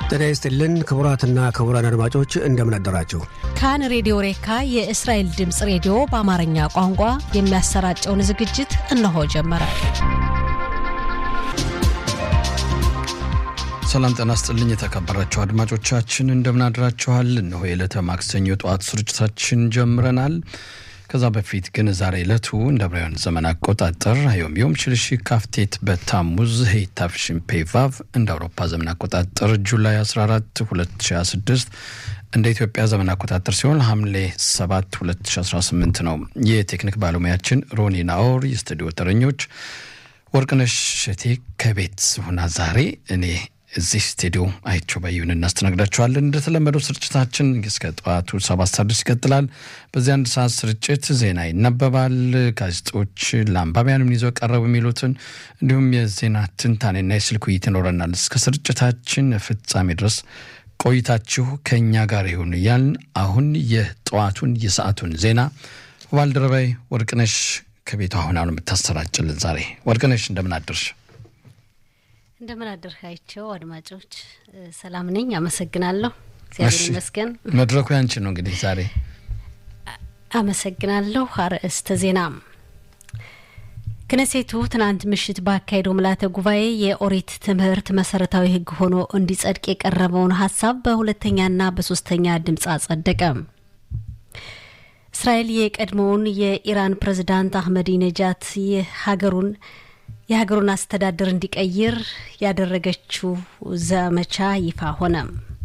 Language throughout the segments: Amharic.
ጤና ይስጥልን ክቡራትና ክቡራን አድማጮች እንደምን አደራችሁ። ካን ሬዲዮ ሬካ የእስራኤል ድምፅ ሬዲዮ በአማርኛ ቋንቋ የሚያሰራጨውን ዝግጅት እነሆ ጀመረ። ሰላም ጤና ይስጥልኝ የተከበራችሁ አድማጮቻችን እንደምን አድራችኋል። እነሆ የዕለተ ማክሰኞ ጠዋት ስርጭታችን ጀምረናል። ከዛ በፊት ግን ዛሬ ዕለቱ እንደ ዕብራውያን ዘመን አቆጣጠር ዮም ዮም ሽልሺ ካፍቴት በታሙዝ ሄይታፍሽን ፔቫቭ እንደ አውሮፓ ዘመን አቆጣጠር ጁላይ 14 2026 እንደ ኢትዮጵያ ዘመን አቆጣጠር ሲሆን ሐምሌ 7 2018 ነው። የቴክኒክ ባለሙያችን ሮኒ ናኦር፣ የስቱዲዮ ተረኞች ወርቅነሽ ሸቴ ከቤት ሆና ዛሬ እኔ እዚህ ስቱዲዮ አይቸው ባይሁን እናስተናግዳችኋለን። እንደተለመደው ስርጭታችን እስከ ጠዋቱ ሰባት ሰዓት ድረስ ይቀጥላል። በዚህ አንድ ሰዓት ስርጭት ዜና ይነበባል። ጋዜጦች ለአንባቢያን ምን ይዘው ቀረቡ የሚሉትን እንዲሁም የዜና ትንታኔና የስልክ ውይይት ይኖረናል። እስከ ስርጭታችን ፍጻሜ ድረስ ቆይታችሁ ከእኛ ጋር ይሁን እያልን አሁን የጠዋቱን የሰዓቱን ዜና ባልደረባይ ወርቅነሽ ከቤቷ አሁን አሁን የምታሰራጭልን ዛሬ ወርቅነሽ እንደምን አደርሽ? እንደምን አደርካቸው አድማጮች፣ ሰላም ነኝ። አመሰግናለሁ። እግዚአብሔር ይመስገን። መድረኩ ያንቺ ነው እንግዲህ ዛሬ። አመሰግናለሁ። አርዕስተ ዜና ክነሴቱ ትናንት ምሽት ባካሄደው ምልዓተ ጉባኤ የኦሪት ትምህርት መሰረታዊ ሕግ ሆኖ እንዲጸድቅ የቀረበውን ሀሳብ በሁለተኛና በሶስተኛ ድምፅ አጸደቀ። እስራኤል የቀድሞውን የኢራን ፕሬዝዳንት አህመዲ ነጃት የሀገሩን የሀገሩን አስተዳደር እንዲቀይር ያደረገችው ዘመቻ ይፋ ሆነ።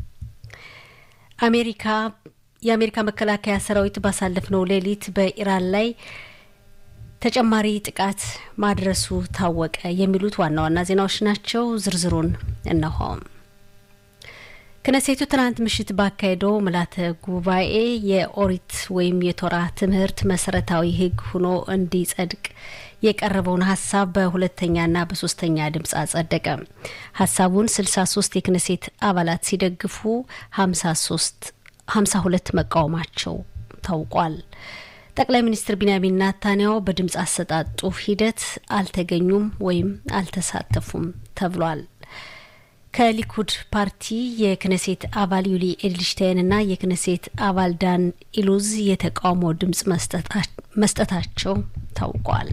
አሜሪካ የአሜሪካ መከላከያ ሰራዊት ባሳለፍነው ሌሊት በኢራን ላይ ተጨማሪ ጥቃት ማድረሱ ታወቀ። የሚሉት ዋና ዋና ዜናዎች ናቸው። ዝርዝሩን እነሆ። ክነሴቱ ትናንት ምሽት ባካሄደው ምልዓተ ጉባኤ የኦሪት ወይም የቶራ ትምህርት መሰረታዊ ሕግ ሆኖ እንዲጸድቅ የቀረበውን ሀሳብ በሁለተኛና በሶስተኛ ድምፅ አጸደቀ። ሀሳቡን 63 የክነሴት አባላት ሲደግፉ 53 52 መቃወማቸው ታውቋል። ጠቅላይ ሚኒስትር ቢንያሚን ናታንያሁ በድምፅ አሰጣጡ ሂደት አልተገኙም ወይም አልተሳተፉም ተብሏል። ከሊኩድ ፓርቲ የክነሴት አባል ዩሊ ኤድልሽታይንና የክነሴት አባል ዳን ኢሉዝ የተቃውሞ ድምፅ መስጠታቸው ታውቋል።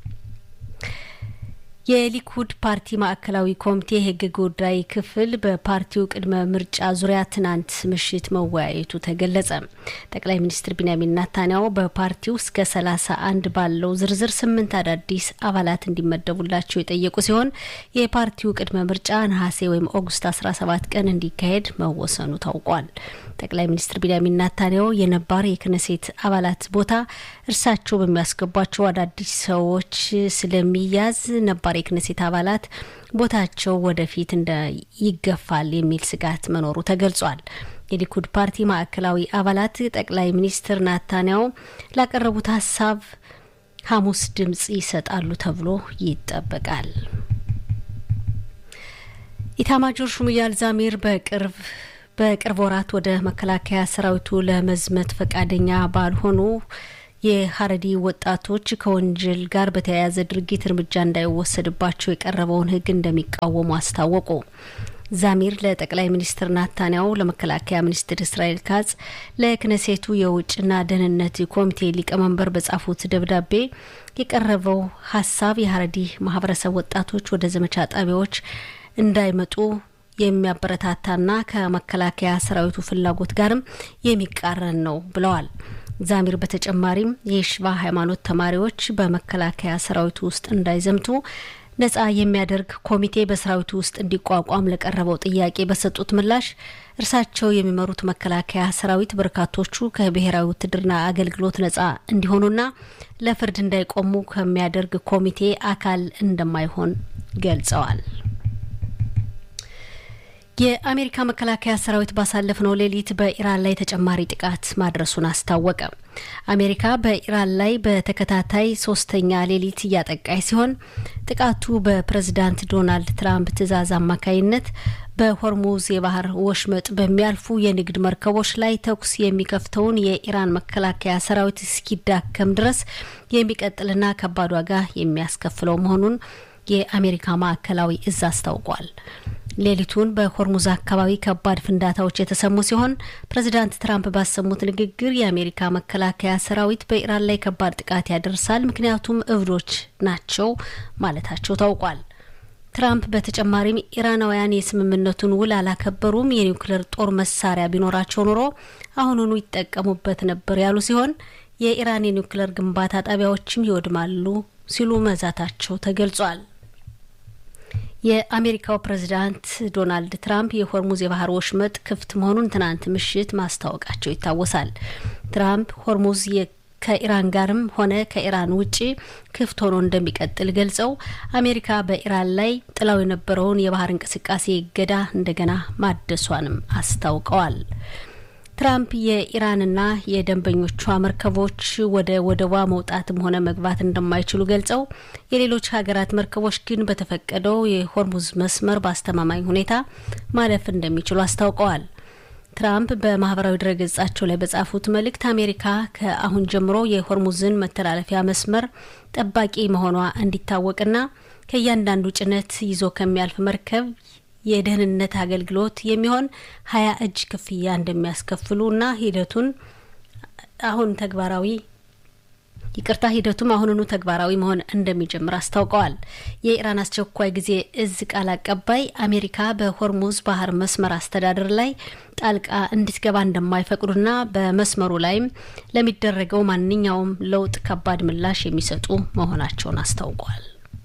የሊኩድ ፓርቲ ማዕከላዊ ኮሚቴ የህግ ጉዳይ ክፍል በፓርቲው ቅድመ ምርጫ ዙሪያ ትናንት ምሽት መወያየቱ ተገለጸ። ጠቅላይ ሚኒስትር ቢንያሚን ናታንያሁ በፓርቲው እስከ ሰላሳ አንድ ባለው ዝርዝር ስምንት አዳዲስ አባላት እንዲመደቡላቸው የጠየቁ ሲሆን የፓርቲው ቅድመ ምርጫ ነሐሴ ወይም ኦገስት 17 ቀን እንዲካሄድ መወሰኑ ታውቋል። ጠቅላይ ሚኒስትር ቢንያሚን ናታንያሁ የነባር የክነሴት አባላት ቦታ እርሳቸው በሚያስገቧቸው አዳዲስ ሰዎች ስለሚያዝ ነባር የክነሴት አባላት ቦታቸው ወደፊት እንደ ይገፋል የሚል ስጋት መኖሩ ተገልጿል። የሊኩድ ፓርቲ ማዕከላዊ አባላት ጠቅላይ ሚኒስትር ናታንያሁ ላቀረቡት ሀሳብ ሐሙስ ድምጽ ይሰጣሉ ተብሎ ይጠበቃል። ኢታማጆር ሹም ኢያል ዛሚር በቅርብ በቅርብ ወራት ወደ መከላከያ ሰራዊቱ ለመዝመት ፈቃደኛ ባልሆኑ የሀረዲ ወጣቶች ከወንጀል ጋር በተያያዘ ድርጊት እርምጃ እንዳይወሰድባቸው የቀረበውን ሕግ እንደሚቃወሙ አስታወቁ። ዛሚር ለጠቅላይ ሚኒስትር ናታንያሁ፣ ለመከላከያ ሚኒስትር እስራኤል ካጽ፣ ለክነሴቱ የውጭና ደህንነት ኮሚቴ ሊቀመንበር በጻፉት ደብዳቤ የቀረበው ሀሳብ የሀረዲ ማህበረሰብ ወጣቶች ወደ ዘመቻ ጣቢያዎች እንዳይመጡ የሚያበረታታና ከመከላከያ ሰራዊቱ ፍላጎት ጋርም የሚቃረን ነው ብለዋል። ዛሚር በተጨማሪም የሽባ ሃይማኖት ተማሪዎች በመከላከያ ሰራዊቱ ውስጥ እንዳይዘምቱ ነጻ የሚያደርግ ኮሚቴ በሰራዊቱ ውስጥ እንዲቋቋም ለቀረበው ጥያቄ በሰጡት ምላሽ እርሳቸው የሚመሩት መከላከያ ሰራዊት በርካቶቹ ከብሔራዊ ውትድርና አገልግሎት ነጻ እንዲሆኑና ለፍርድ እንዳይቆሙ ከሚያደርግ ኮሚቴ አካል እንደማይሆን ገልጸዋል። የአሜሪካ መከላከያ ሰራዊት ባሳለፍነው ሌሊት በኢራን ላይ ተጨማሪ ጥቃት ማድረሱን አስታወቀ። አሜሪካ በኢራን ላይ በተከታታይ ሶስተኛ ሌሊት እያጠቃች ሲሆን ጥቃቱ በፕሬዝዳንት ዶናልድ ትራምፕ ትዕዛዝ አማካይነት በሆርሙዝ የባህር ወሽመጥ በሚያልፉ የንግድ መርከቦች ላይ ተኩስ የሚከፍተውን የኢራን መከላከያ ሰራዊት እስኪዳከም ድረስ የሚቀጥልና ከባድ ዋጋ የሚያስከፍለው መሆኑን የአሜሪካ ማዕከላዊ እዝ አስታውቋል። ሌሊቱን በሆርሙዝ አካባቢ ከባድ ፍንዳታዎች የተሰሙ ሲሆን ፕሬዚዳንት ትራምፕ ባሰሙት ንግግር የአሜሪካ መከላከያ ሰራዊት በኢራን ላይ ከባድ ጥቃት ያደርሳል፣ ምክንያቱም እብዶች ናቸው ማለታቸው ታውቋል። ትራምፕ በተጨማሪም ኢራናውያን የስምምነቱን ውል አላከበሩም፣ የኒውክሌር ጦር መሳሪያ ቢኖራቸው ኖሮ አሁኑኑ ይጠቀሙበት ነበር ያሉ ሲሆን የኢራን የኒውክሌር ግንባታ ጣቢያዎችም ይወድማሉ ሲሉ መዛታቸው ተገልጿል። የአሜሪካው ፕሬዚዳንት ዶናልድ ትራምፕ የሆርሙዝ የባህር ወሽመጥ ክፍት መሆኑን ትናንት ምሽት ማስታወቃቸው ይታወሳል። ትራምፕ ሆርሙዝ ከኢራን ጋርም ሆነ ከኢራን ውጪ ክፍት ሆኖ እንደሚቀጥል ገልጸው አሜሪካ በኢራን ላይ ጥላው የነበረውን የባህር እንቅስቃሴ እገዳ እንደገና ማደሷንም አስታውቀዋል። ትራምፕ የኢራንና የደንበኞቿ መርከቦች ወደ ወደቧ መውጣትም ሆነ መግባት እንደማይችሉ ገልጸው የሌሎች ሀገራት መርከቦች ግን በተፈቀደው የሆርሙዝ መስመር በአስተማማኝ ሁኔታ ማለፍ እንደሚችሉ አስታውቀዋል። ትራምፕ በማህበራዊ ድረገጻቸው ላይ በጻፉት መልእክት አሜሪካ ከአሁን ጀምሮ የሆርሙዝን መተላለፊያ መስመር ጠባቂ መሆኗ እንዲታወቅና ከእያንዳንዱ ጭነት ይዞ ከሚያልፍ መርከብ የደህንነት አገልግሎት የሚሆን ሀያ እጅ ክፍያ እንደሚያስከፍሉ እና ሂደቱን አሁን ተግባራዊ ይቅርታ ሂደቱም አሁኑኑ ተግባራዊ መሆን እንደሚጀምር አስታውቀዋል። የኢራን አስቸኳይ ጊዜ እዝ ቃል አቀባይ አሜሪካ በሆርሙዝ ባህር መስመር አስተዳደር ላይ ጣልቃ እንድትገባ እንደማይፈቅዱና በመስመሩ ላይም ለሚደረገው ማንኛውም ለውጥ ከባድ ምላሽ የሚሰጡ መሆናቸውን አስታውቋል።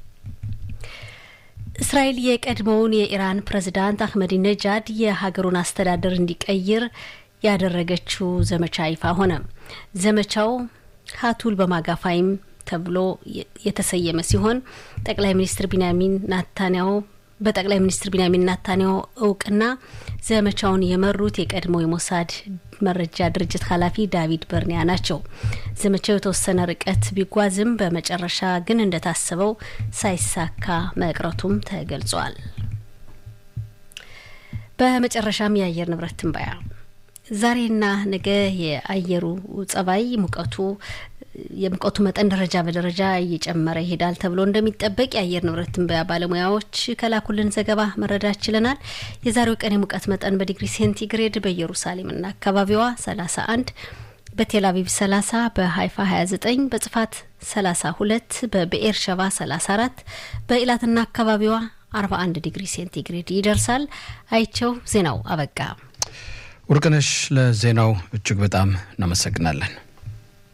እስራኤል የቀድሞውን የኢራን ፕሬዝዳንት አህመዲ ነጃድ የሀገሩን አስተዳደር እንዲቀይር ያደረገችው ዘመቻ ይፋ ሆነ። ዘመቻው ሀቱል በማጋፋይም ተብሎ የተሰየመ ሲሆን ጠቅላይ ሚኒስትር ቢንያሚን ናታንያሁ በጠቅላይ ሚኒስትር ቢንያሚን ናታንያሁ እውቅና ዘመቻውን የመሩት የቀድሞ የሞሳድ መረጃ ድርጅት ኃላፊ ዳቪድ በርኒያ ናቸው። ዘመቻው የተወሰነ ርቀት ቢጓዝም በመጨረሻ ግን እንደታሰበው ሳይሳካ መቅረቱም ተገልጿል። በመጨረሻም የአየር ንብረት ትንበያ ዛሬና ነገ የአየሩ ጸባይ ሙቀቱ የሙቀቱ መጠን ደረጃ በደረጃ እየጨመረ ይሄዳል ተብሎ እንደሚጠበቅ የአየር ንብረት ትንበያ ባለሙያዎች ከላኩልን ዘገባ መረዳት ችለናል። የዛሬው ቀን የሙቀት መጠን በዲግሪ ሴንቲግሬድ በኢየሩሳሌምና አካባቢዋ 31 በቴል አቪቭ 30 በሀይፋ 29 በጽፋት 32 በብኤር ሸባ 34 በኢላትና አካባቢዋ 41 ዲግሪ ሴንቲግሬድ ይደርሳል። አይቸው ዜናው አበቃ። ወርቅነሽ ለዜናው እጅግ በጣም እናመሰግናለን።